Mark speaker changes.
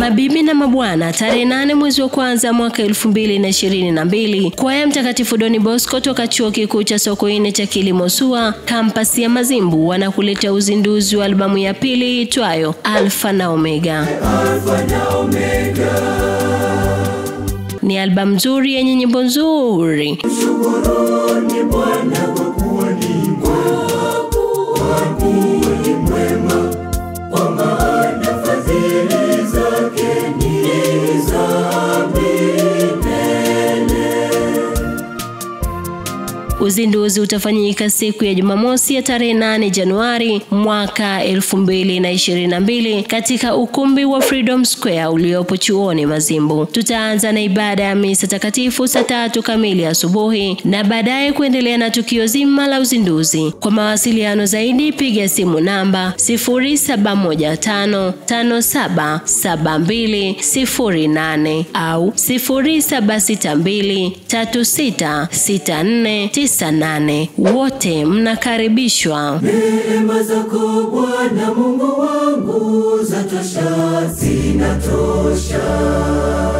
Speaker 1: Mabibi na mabwana, tarehe nane mwezi wa kwanza mwaka elfu mbili na ishirini na mbili kwaya Mtakatifu Doni Bosco toka chuo kikuu cha Sokoine cha kilimo SUA kampasi ya Mazimbu wanakuleta uzinduzi wa albamu ya pili itwayo Alfa na Omega.
Speaker 2: Alfa na Omega.
Speaker 1: Ni albamu nzuri yenye nyimbo nzuri.
Speaker 2: Shukuruni Bwana kwa kuwa ni mwema, kwa kuwa ni mwema, kwa maana fadhili zake ni za milele.
Speaker 1: Uzinduzi utafanyika siku ya Jumamosi ya tarehe 8 Januari mwaka 2022 katika ukumbi wa Freedom Square uliopo chuoni Mazimbu. Tutaanza na ibada ya misa takatifu saa tatu kamili asubuhi na baadaye kuendelea na tukio zima la uzinduzi. Kwa mawasiliano zaidi piga simu namba 0715577208 au 0762366498. Wote mnakaribishwa.
Speaker 2: Neema zako Bwana Mungu wangu zatosha, zinatosha.